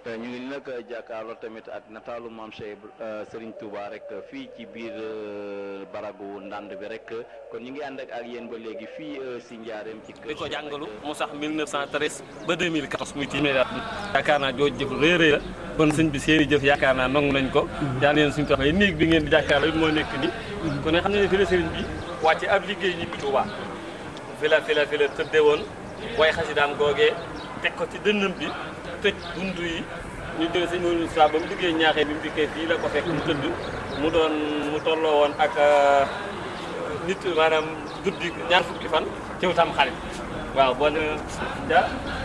ñu ngi nag jàkkaarloo tamit ak nataalu maam Cheikh Serigne Touba rek fii ci biir baragu ndànd bi rek kon ñu ngi ànd ak yéen ba léegi fii si njaareem ci kër di ko jàngalu mu sax 1913 ba 2014 muy téeméer at yaakaar naa jooju jëf rëy rëy la kon sëñ bi seeni jëf yaakaar naa nangu nañ ko yal na leen suñu taxawee néeg bi ngeen di jàkkaarloo it moo nekk ni kon ne xam ne ne fi la sëriñ bi wàcce ab liggéey ñibbi Touba fi la fi la fi la tëdde woon way xasidaam googee teg ko ci dënnam bi tëj buntu yi ñu jóge sëñ Maodo Moussa ba mu diggee ñaaxee bi mu dikkee fii la ko fekk mu tëdd mu doon mu tolloo woon ak nit maanaam guddi ñaar fukki fan ci tam xarit waaw boo ne ja